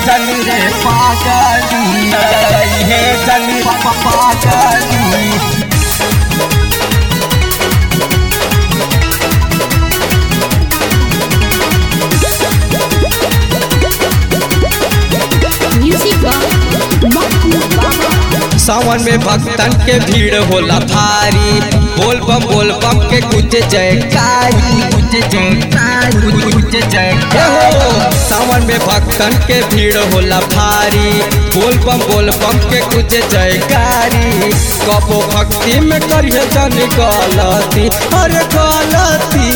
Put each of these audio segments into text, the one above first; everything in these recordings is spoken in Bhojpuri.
जन रे पागली है जन पागली Music by Maku Baba. सावन में भक्तन के भीड़ होला भारी बोल बम बोल बम के कुछ जयकारी कुछ जयकार कुछ हे जयकार हो सावन में भक्तन के भीड़ होला भारी बोल बम बोल बम के कुछ जयकारी कबो भक्ति में करिए जन गलती अरे गलती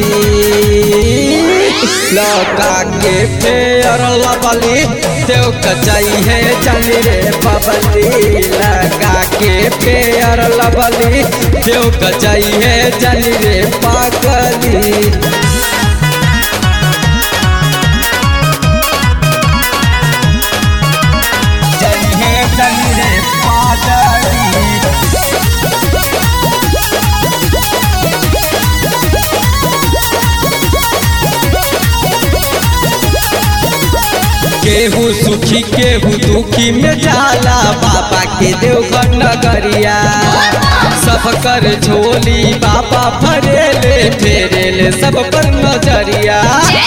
लौका के फेर लबली देव कचाई है जन रे बबली लगा के फेर लबली देव कचाई है जन रे पागली जन है जन रे पागली केहू सुखी केहू दुखी में जाला बाबा के देवघर नगरिया सब कर झोली बाबा भरेले फेरेले सब पर नजरिया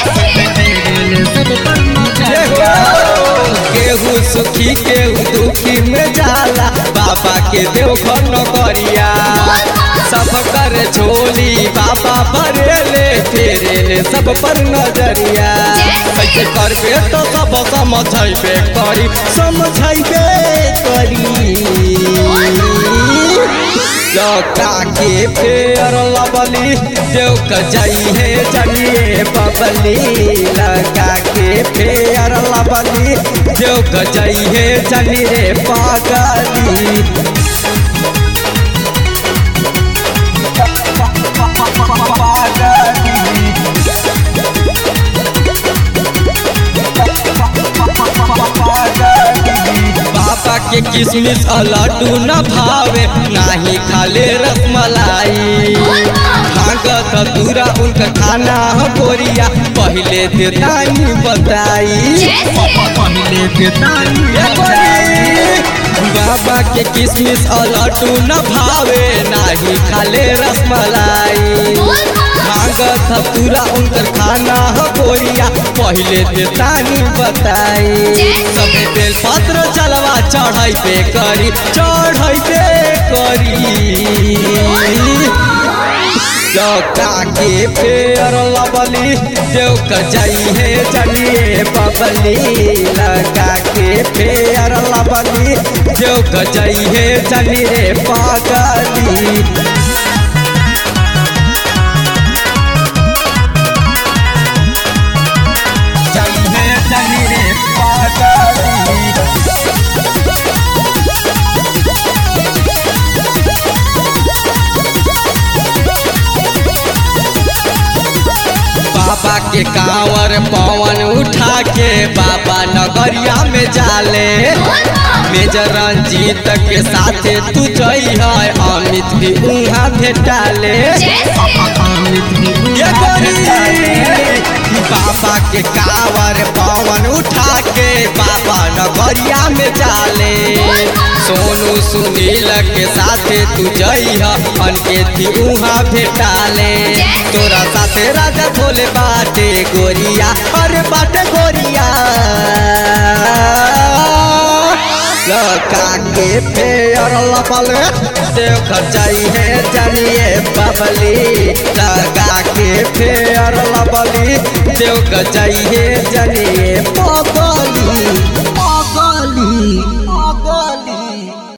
जय हो। केहू सुखी केहू दुखी में जाला बाबा के देवघर नगरिया सब कर झोली बाबा भरेले फेरेले सब पर नजरिया कैसे करबे तो सब समझैबे करी समझैबे करी लौका के फेर लबली देव कजाई है जलिए बबली लगा के फेर लबली देव कजाई है जली रे पागली बाबा के किसमिस आ लड्डू न भावे नाही खाले रसमलाई भागत दूरा उनका खाना ह गोरिया पहले देतानी बताई पहले के तानी ये गोरी, बाबा के किसमिस आ लड्डू न भावे नाही खाले रसमलाई भागत पूरा उनकर खाना हो गोरिया पहले देतानी बताई सब बेल पत्र चलवा चढ़ैबे करी चढ़ैबे करी चौका के फेर लबली देव कजाई है जलिए बबली लगा के फेर लबली देव कजाई है जलिए पागली जन है जन रे पागली बाबा के कांवर पवन उठा के बाबा नगरिया में जाले मेजर रंजीत के साथे तू जई है अमित भी उहाँ भेटाले ये गोरी, बाबा के कांवर पवन उठा के बाबा नगरिया में जाले सोनू सुनील के साथे तू जई है अनके थी उहाँ भेटाले तोरा साथे राजा भोले बाटे गोरिया अरे बाटे गोरिया लका के फेर लपल देव खचाई है जलिए बबली लगा के फेर लबली देव खचाई है जलिए